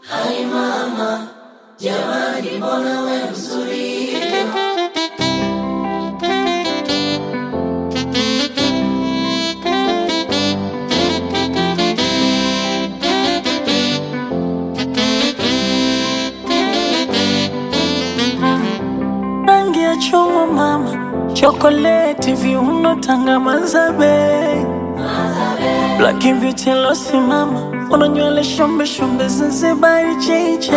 Hai mama, jamani, mbona we mzuri hivyo? rangi ya chungwa mama, chokoleti, viuno, tanga, mazabe, black beauty losi mama, una nywele shombe shombe, Zanzibari cheche,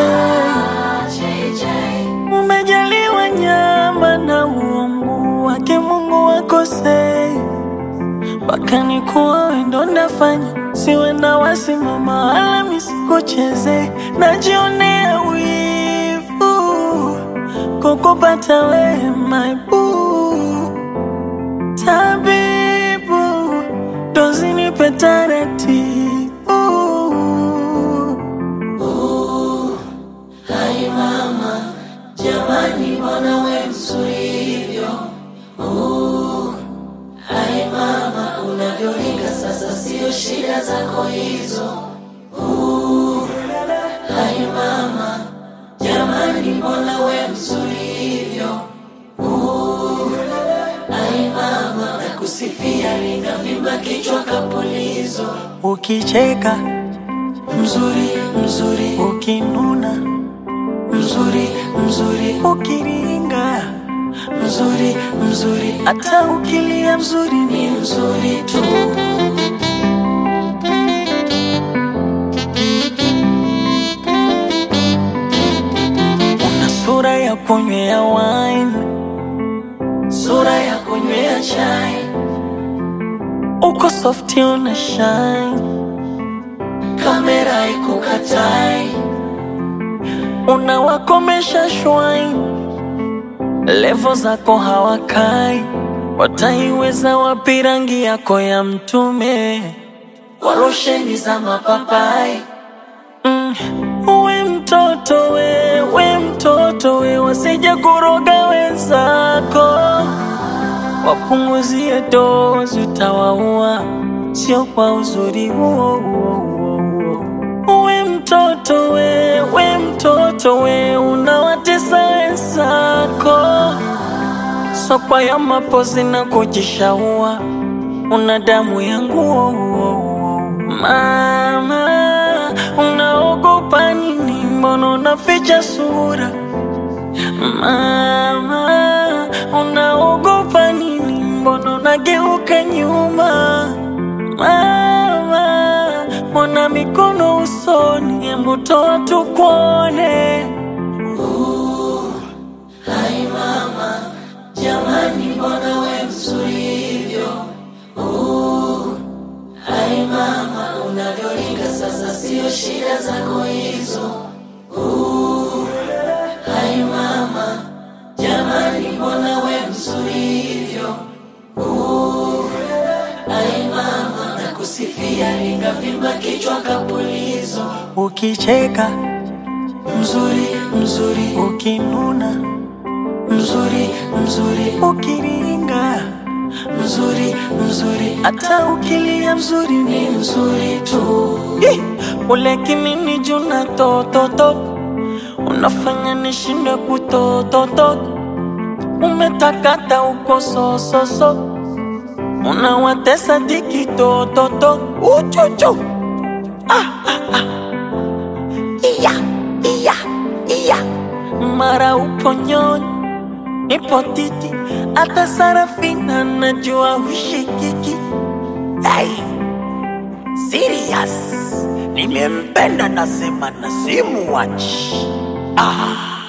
umejaliwa nyama na uungu wake Mungu wakosei mpaka ni kuwa wendo ndafanya siwe na wasimama wala misikucheze, najionea wivu kukupata we my boo, tabibu dozi nipe taratibu Hai mama, jamani, mbona we mzuri hivyo? Uh, Hai mama, unavyoringa sasa, sio shida zako hizo. Uh, Hai mama, jamani, mbona we mzuri hivyo? Uh, Hai mama, nakusifia, linavimba kichwa kapulizo. ukicheka Mzuri, mzuri, ukinuna mzuri, mzuri, ukiringa mzuri, mzuri, hata ukilia mzuri ni ni mzuri tu. una sura ya kunywea wine Sura ya kunywea chai, uko softi una shine kamera ikukatai, unawakomesha shwine levo zako hawakai wataiweza wapi rangi yako ya mtume kwa losheni za mapapai. mm. we mtoto we we mtoto we wasije kuroga wenzako wapunguzie dozi utawaua sio kwa uzuri huo huo huo huo we mtoto we we mtoto we unawatesa wenzako sokwa ya mapozi na kujishaua una damu yangu mama unaogopa nini mbona unaficha sura mama unaogopa nini mbona unageuka nyuma mama mbona mikono usoni hebu toa tukuone Hai mama, jamani, mbona we mzuri hivyo? Uh, Hai mama, unavyoringa sasa, sio shida zako hizo. Uh, Hai mama, jamani, mbona we mzuri hivyo? Uh, Hai mama, nakusifia, lingavimba kichwa kapulizo. ukicheka Mzuri, mzuri, ukinuna mzuri, mzuri, ukiringa mzuri, mzuri, hata ukilia mzuri ni ni mzuri tu. Ih, ule kinini juna tototo unafanya nishinde kutototo umetakata uko sososo unawatesa diki tototo uchuchu iya iya iya mara upo nyonyi nipo titi hata sarafina najua hushikiki hey. Serious. Nimempenda nasema na simuwachi. Ah.